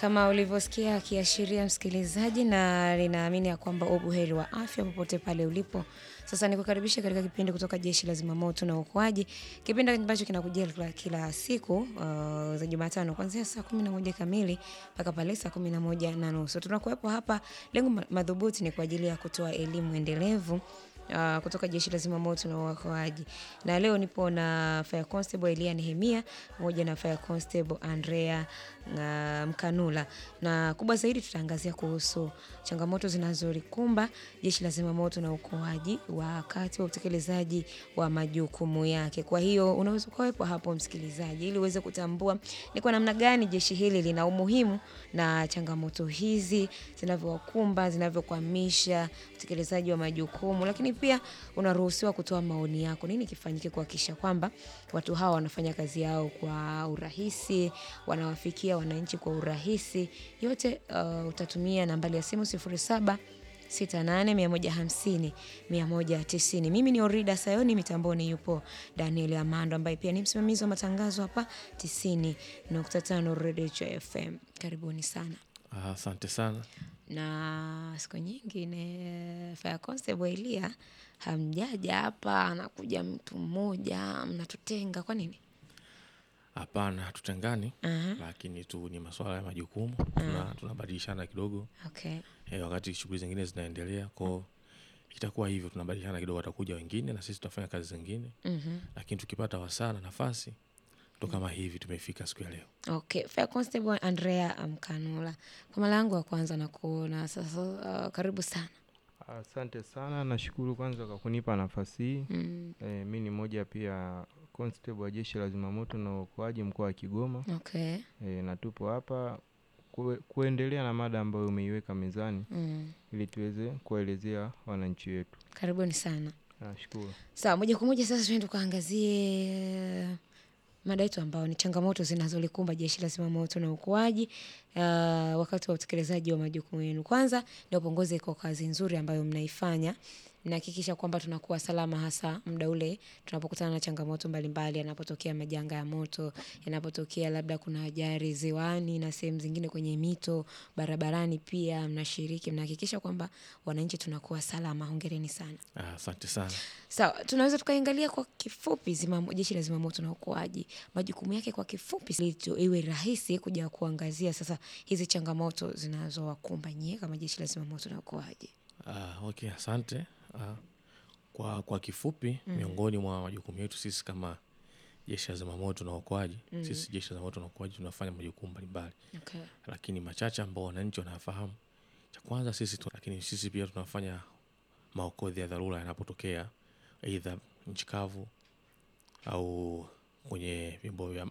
Kama ulivyosikia akiashiria msikilizaji, na ninaamini ya kwamba ubuheri wa afya popote pale ulipo. Sasa nikukaribisha katika kipindi kutoka Jeshi la Zimamoto na Uokoaji, kipindi ambacho kinakujia kila, kila siku uh, za Jumatano kuanzia saa kumi na moja kamili mpaka pale saa kumi na moja na nusu. Tunakuwepo hapa, lengo ma- madhubuti ni kwa ajili ya kutoa elimu endelevu uh, kutoka jeshi la zimamoto na uokoaji na leo nipo na fire constable elia nehemia pamoja na fire constable andrea uh, mkanula na kubwa zaidi tutaangazia kuhusu changamoto zinazolikumba jeshi la zimamoto na uokoaji wakati wa utekelezaji wa majukumu yake kwa hiyo unaweza ukawepo hapo msikilizaji ili uweze kutambua ni kwa namna gani jeshi hili lina umuhimu na changamoto hizi zinavyowakumba zinavyokwamisha utekelezaji wa majukumu lakini pia unaruhusiwa kutoa maoni yako nini kifanyike kuhakikisha kwamba watu hawa wanafanya kazi yao kwa urahisi wanawafikia wananchi kwa urahisi yote uh, utatumia nambari ya simu 07 68150190 mimi ni orida sayoni mitamboni yupo daniel amando ambaye pia ni msimamizi wa matangazo hapa 90.5 redio fm karibuni sana Ah, Asante sana. na siku nyingine fire constable elia hamjaja hapa anakuja mtu mmoja mnatutenga kwa nini Hapana, hatutengani Aha. lakini tu ni masuala ya majukumu tuna, tunabadilishana kidogo okay eh, wakati shughuli zingine zinaendelea ko itakuwa hivyo, tunabadilishana kidogo, watakuja wengine na sisi tutafanya kazi zingine Mhm. lakini tukipata wasaa na nafasi ndo kama hivi tumefika siku ya leo. okay fire constable andrea mkanula kwa mara yangu ya kwanza na kuona sasa uh, karibu sana Asante sana, nashukuru kwanza kwa kunipa nafasi hii. mm. E, mi ni mmoja pia constable wa jeshi la zimamoto na uokoaji mkoa wa Kigoma. okay E, na tupo hapa kue, kuendelea na mada ambayo umeiweka mezani mm. ili tuweze kuwaelezea wananchi wetu. karibuni sana Nashukuru. sawa moja kwa moja sasa tuende tukaangazie mada yetu ambao ni changamoto zinazolikumba jeshi la zimamoto na uokoaji uh, wakati wa utekelezaji wa majukumu yenu kwanza niwapongeze kwa kazi nzuri ambayo mnaifanya nahakikisha kwamba tunakuwa salama hasa muda ule tunapokutana na changamoto mbalimbali yanapotokea majanga ya moto yanapotokea labda kuna ajari ziwani na sehemu zingine kwenye mito barabarani pia mnashiriki mnahakikisha kwamba wananchi tunakuwa salama hongereni sana Ah, Asante sana. sawa tunaweza tukaangalia kwa kifupi zima, jeshi la zimamoto na uokoaji majukumu yake kwa kifupi ili tu- iwe rahisi kuja kuangazia sasa hizi changamoto zinazowakumba nyie kama jeshi la zimamoto na uokoaji Ah, okay, asante. Ah, kwa, kwa kifupi miongoni mwa majukumu yetu sisi kama jeshi la zimamoto na uokoaji sisi jeshi la zimamoto na uokoaji tunafanya majukumu mbalimbali okay. lakini machache ambao wananchi wanafahamu cha kwanza sisi tu, lakini sisi pia tunafanya maokozi ya dharura yanapotokea aidha nchi kavu au kwenye vyombo vya